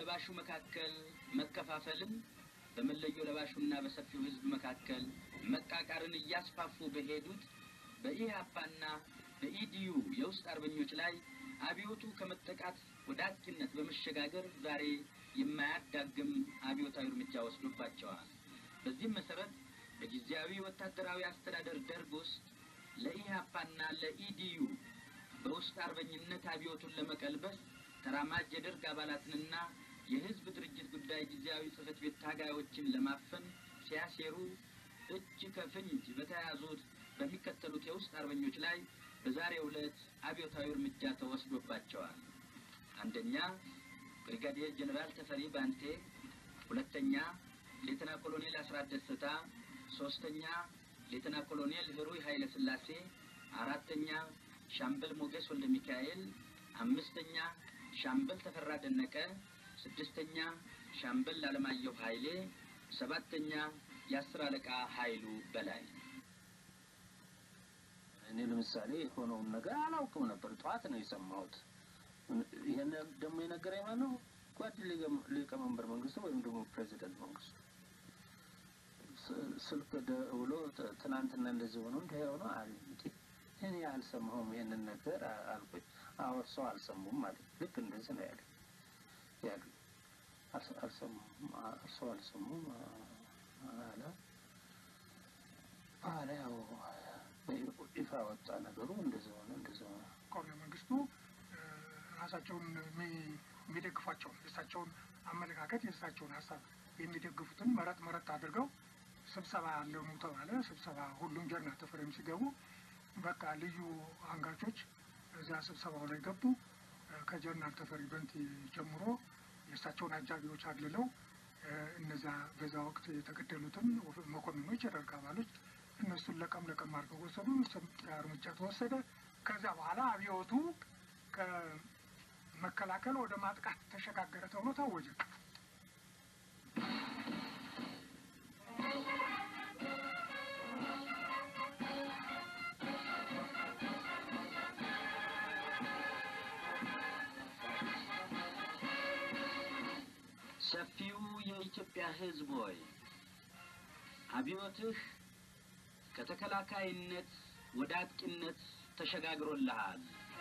ለባሹ መካከል መከፋፈልን በመለዮ ለባሹና በሰፊው ሕዝብ መካከል መቃቃርን እያስፋፉ በሄዱት በኢህአፓና በኢዲዩ የውስጥ አርበኞች ላይ አብዮቱ ከመጠቃት ወደ አጥቂነት በመሸጋገር ዛሬ የማያዳግም አብዮታዊ እርምጃ ወስዶባቸዋል። በዚህም መሰረት በጊዜያዊ ወታደራዊ አስተዳደር ደርግ ውስጥ ለኢህአፓና ለኢዲዩ በውስጥ አርበኝነት አብዮቱን ለመቀልበስ ተራማጅ የደርግ አባላትንና የህዝብ ድርጅት ጉዳይ ጊዜያዊ ጽህፈት ቤት ታጋዮችን ለማፈን ሲያሴሩ እጅ ከፍንጅ በተያያዙት በሚከተሉት የውስጥ አርበኞች ላይ በዛሬው ዕለት አብዮታዊ እርምጃ ተወስዶባቸዋል። አንደኛ ብሪጋዴር ጀኔራል ተፈሪ ባንቴ፣ ሁለተኛ ሌተና ኮሎኔል አስራት ደስታ፣ ሶስተኛ ሌተና ኮሎኔል ህሩይ ኃይለ ሥላሴ፣ አራተኛ ሻምበል ሞገስ ወልደ ሚካኤል፣ አምስተኛ ሻምበል ተፈራ ደነቀ፣ ስድስተኛ ሻምበል አለማየሁ ኃይሌ፣ ሰባተኛ የአስር አለቃ ኃይሉ በላይ። እኔ ለምሳሌ የሆነውን ነገር አላውቅም ነበር። ጠዋት ነው የሰማሁት። ይህን ደግሞ የነገረኝ ማን ነው? ጓድ ሊቀመንበር መንግስቱ ወይም ደግሞ ፕሬዚደንት መንግስቱ ስልክ ደውሎ ትናንትና እንደዚህ ሆኖ እንዲህ ሆኖ አለ። እኔ አልሰማሁም ይህንን ነገር አልኩኝ። አዎ እርስዎ አልሰሙም ማለት ልክ እንደዚህ ነው ያለ ያሉ አልሰሙም፣ እርስዎ አልሰሙም አለ አለ ያው ይፋ ወጣ ነገሩ እንደዚህ ሆነ እንደዚህ ሆነ። ኮሎኔል መንግስቱ ራሳቸውን የሚደግፏቸውን የእሳቸውን አመለካከት የእሳቸውን ሀሳብ የሚደግፉትን መረጥ መረጥ አድርገው ስብሰባ እንደሙ ተባለ። ስብሰባ ሁሉም ጀርና ተፈሪም ሲገቡ በቃ ልዩ አንጋቾች እዚያ ስብሰባው ላይ ገቡ። ከጀርናል ተፈሪ በንቲ ጀምሮ የእሳቸውን አጃቢዎች አግልለው እነዚያ በዛ ወቅት የተገደሉትን መኮንኖች የደርግ አባሎች እነሱን ለቀም ለቀም አድርገው ወሰዱ። እርምጃ ተወሰደ። ከዚያ በኋላ አብዮቱ ከመከላከል ወደ ማጥቃት ተሸጋገረ ተብሎ ታወጀ። ሰፊው የኢትዮጵያ ሕዝብ ሆይ አብዮትህ ከተከላካይነት ወደ አጥቂነት ተሸጋግሮልሃል።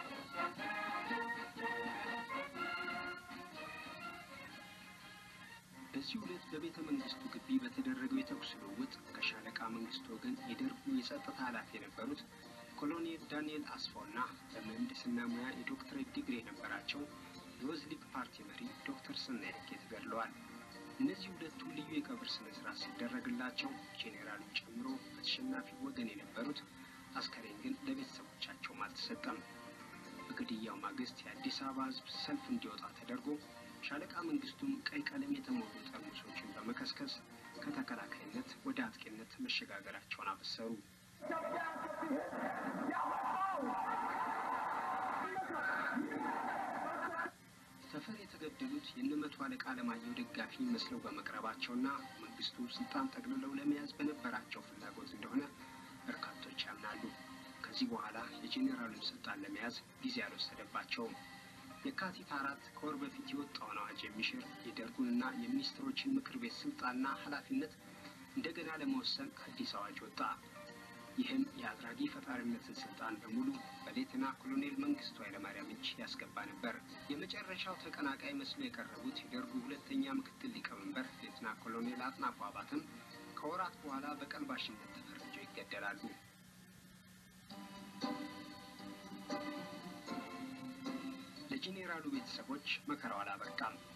በዚህ ዕለት በቤተ መንግስቱ ግቢ በተደረገው የተኩስ ልውውጥ ከሻለቃ መንግስቱ ወገን የደርጉ የጸጥታ ኃላፊ የነበሩት ኮሎኔል ዳንኤል አስፋውና በምህንድስና ሙያ የዶክትሬት ዲግሪ የነበራቸው የወዝሊግ ፓርቲ መሪ ዶክተር ስናይክ ተገድለዋል። እነዚህ ሁለቱ ልዩ የቀብር ስነ ስርዓት ሲደረግላቸው ጄኔራሉን ጨምሮ በተሸናፊ ወገን የነበሩት አስከሬን ግን ለቤተሰቦቻቸውም አልተሰጠም። በግድያው ማግስት የአዲስ አበባ ህዝብ ሰልፍ እንዲወጣ ተደርጎ ሻለቃ መንግስቱም ቀይ ቀለም የተሞሉ ጠርሙሶችን በመከስከስ ከተከላካይነት ወደ አጥቂነት መሸጋገራቸውን አበሰሩ። ተፈሪ የተገደሉት የእነ መቶ አለቃ አለማየሁ ደጋፊ መስለው በመቅረባቸውና መንግስቱ ስልጣን ጠቅልለው ለመያዝ በነበራቸው ፍላጎት እንደሆነ በርካቶች ያምናሉ። ከዚህ በኋላ የጄኔራሉን ስልጣን ለመያዝ ጊዜ አልወሰደባቸውም። የካቲት አራት ከወር በፊት የወጣውን አዋጅ የሚሽር የደርጉንና የሚኒስትሮችን ምክር ቤት ስልጣንና ኃላፊነት እንደገና ለመወሰን አዲስ አዋጅ ወጣ። ይህም የአድራጊ ፈጣሪነትን ስልጣን በሙሉ በሌተና ኮሎኔል መንግስቱ ኃይለማርያም እጅ ያስገባ ነበር። የመጨረሻው ተቀናቃይ መስሎ የቀረቡት የደርጉ ሁለተኛ ምክትል ሊቀመንበር ሌተና ኮሎኔል አጥናፉ አባተም ከወራት በኋላ በቀልባሽነት ተፈርጀው ይገደላሉ። ለጄኔራሉ ቤተሰቦች መከራው አላበቃም።